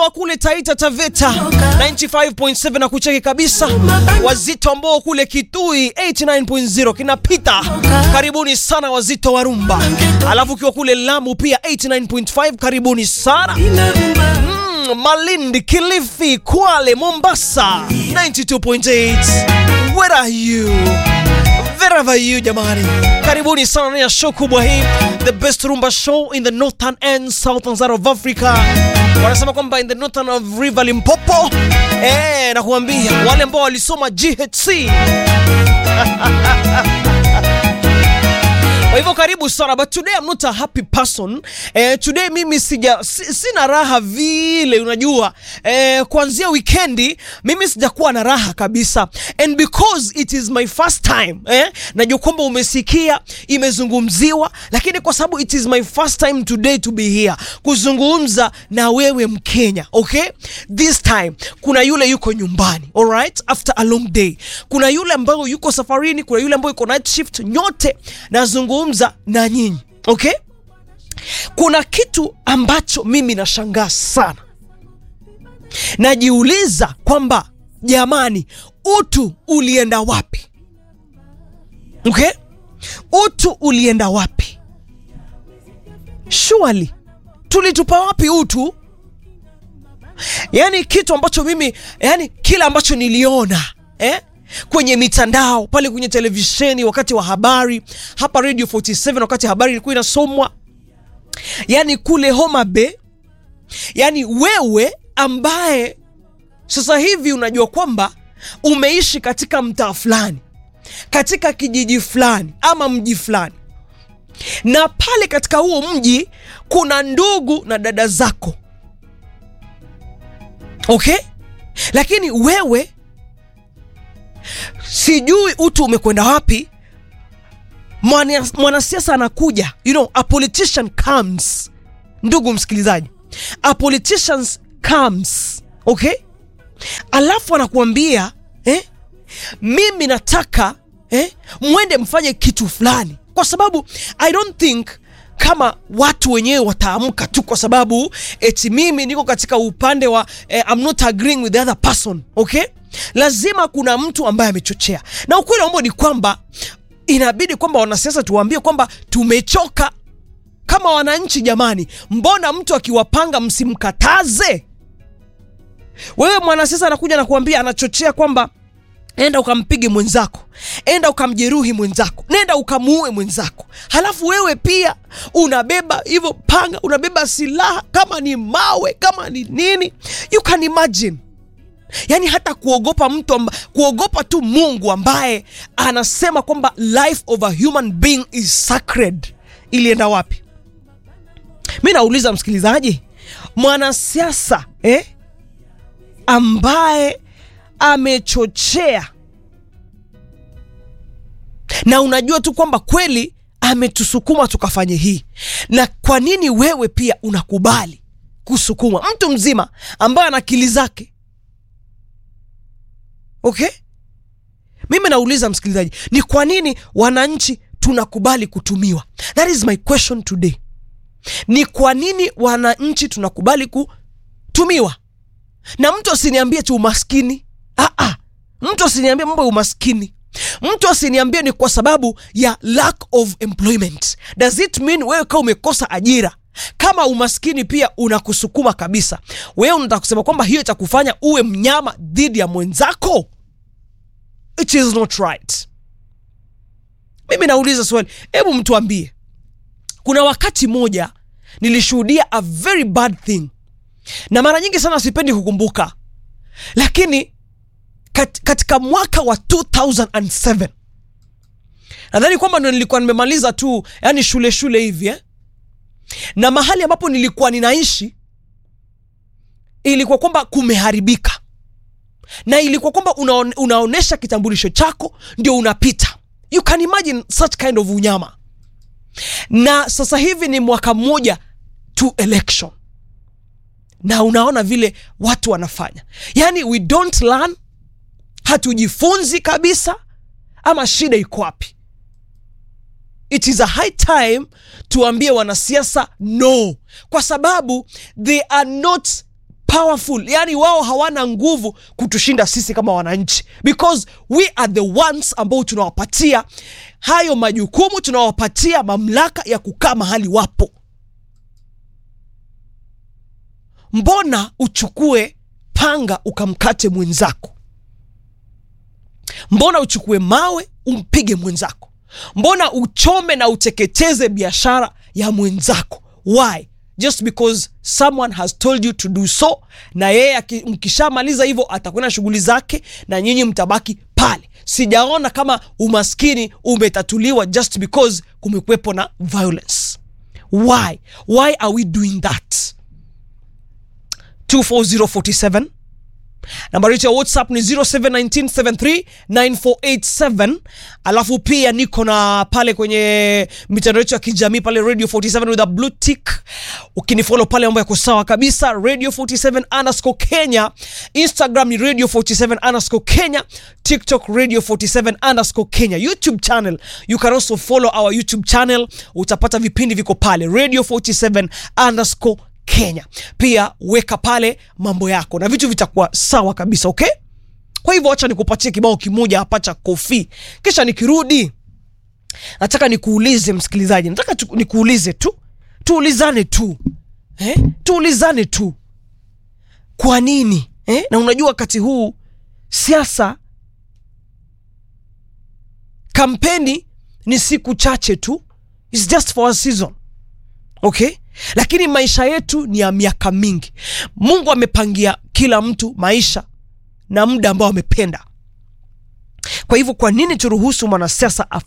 wa kule Taita Taveta 95.7 na kucheki kabisa, wazito ambao kule Kitui 89.0 kinapita. Karibuni sana wazito wa rumba, alafu ukiwa kule Lamu pia 89.5 karibuni sana. Mm, Malindi, Kilifi, Kwale, Mombasa 92.8. Where are you? Wherever you jamani, karibuni sana ndani ya show kubwa hii, the best rumba show in the northern and southern side of Africa. Wanasema kwamba in the northern of River Limpopo, eh, na kuambia wale ambao walisoma GHC kwa hivyo karibu sana but today I'm not a happy person eh, today mimi sija si, sina raha vile unajua eh, kuanzia wikendi mimi sijakuwa na raha kabisa and because it is my first time eh, najua kwamba umesikia imezungumziwa lakini kwa sababu it is my first time today to be here kuzungumza na wewe mkenya okay this time kuna yule yuko nyumbani alright after a long day kuna yule ambayo yuko safarini kuna yule ambayo yuko night shift nyote nazungumza na nyinyi okay kuna kitu ambacho mimi nashangaa sana najiuliza kwamba jamani utu ulienda wapi okay utu ulienda wapi surely tulitupa wapi utu yani kitu ambacho mimi yani kile ambacho niliona eh? kwenye mitandao pale kwenye televisheni wakati wa habari hapa radio 47 wakati habari ilikuwa inasomwa yani kule Homa Bay yani wewe ambaye sasa hivi unajua kwamba umeishi katika mtaa fulani katika kijiji fulani ama mji fulani na pale katika huo mji kuna ndugu na dada zako okay lakini wewe sijui utu umekwenda wapi Mwana- mwanasiasa anakuja you know, a politician comes ndugu msikilizaji a politician comes okay alafu anakuambia eh, mimi nataka eh, mwende mfanye kitu fulani kwa sababu i don't think kama watu wenyewe wataamka tu kwa sababu eti mimi niko katika upande wa eh, I'm not agreeing with the other person okay lazima kuna mtu ambaye amechochea na ukweli ambao ni kwamba inabidi kwamba wanasiasa tuwaambie kwamba tumechoka kama wananchi jamani mbona mtu akiwapanga msimkataze wewe mwanasiasa anakuja na kuambia anachochea kwamba enda ukampige mwenzako enda ukamjeruhi mwenzako nenda ukamuue mwenzako halafu wewe pia unabeba hivyo panga unabeba silaha kama ni mawe kama ni nini you can imagine yaani hata kuogopa mtu amba, kuogopa tu mungu ambaye anasema kwamba life of a human being is sacred ilienda wapi mi nauliza msikilizaji mwanasiasa eh, ambaye amechochea na unajua tu kwamba kweli ametusukuma tukafanye hii na kwa nini wewe pia unakubali kusukuma mtu mzima ambaye ana akili zake okay mimi nauliza msikilizaji ni kwa nini wananchi tunakubali kutumiwa that is my question today ni kwa nini wananchi tunakubali kutumiwa na mtu asiniambie tu umaskini ah, ah. mtu asiniambie mambo ya umaskini mtu asiniambie ni kwa sababu ya lack of employment does it mean wewe kama umekosa ajira kama umaskini pia unakusukuma kabisa wewe unataka kusema kwamba hiyo itakufanya uwe mnyama dhidi ya mwenzako it is not right mimi nauliza swali hebu mtuambie kuna wakati moja nilishuhudia a very bad thing na mara nyingi sana sipendi kukumbuka lakini kat, katika mwaka wa 2007 nadhani kwamba ndo nilikuwa nimemaliza tu yani shule shule hivi eh? na mahali ambapo nilikuwa ninaishi ilikuwa kwamba kumeharibika na ilikuwa kwamba unaone, unaonesha kitambulisho chako ndio unapita you can imagine such kind of unyama na sasa hivi ni mwaka mmoja to election na unaona vile watu wanafanya yani we don't learn hatujifunzi kabisa ama shida iko wapi it is a high time tuambie wanasiasa no kwa sababu they are not powerful yani wao hawana nguvu kutushinda sisi kama wananchi because we are the ones ambao tunawapatia hayo majukumu tunawapatia mamlaka ya kukaa mahali wapo mbona uchukue panga ukamkate mwenzako mbona uchukue mawe umpige mwenzako mbona uchome na uteketeze biashara ya mwenzako why just because someone has told you to do so na yeye aki- mkishamaliza hivyo atakwenda shughuli zake na nyinyi mtabaki pale sijaona kama umaskini umetatuliwa just because kumekuwepo na violence why why are we doing that 24047 nambari yetu ya whatsapp ni 0719739487 alafu pia niko na pale kwenye mitandao yetu ya kijamii pale radio 47 with a blue tick ukinifolo pale mambo yako sawa kabisa radio 47 underscore kenya instagram ni radio 47 underscore kenya tiktok radio 47 underscore kenya youtube channel you can also follow our youtube channel utapata vipindi viko pale radio 47 underscore kenya pia weka pale mambo yako na vitu vitakuwa sawa kabisa okay kwa hivyo wacha nikupatie kibao kimoja hapa cha kofi kisha nikirudi nataka nikuulize msikilizaji nataka tu, nikuulize tu tuulizane tu eh? tuulizane tu kwa nini eh? na unajua wakati huu siasa kampeni ni siku chache tu It's just for a season okay lakini maisha yetu ni ya miaka mingi mungu amepangia kila mtu maisha na muda ambao amependa kwa hivyo kwa nini turuhusu mwanasiasa af-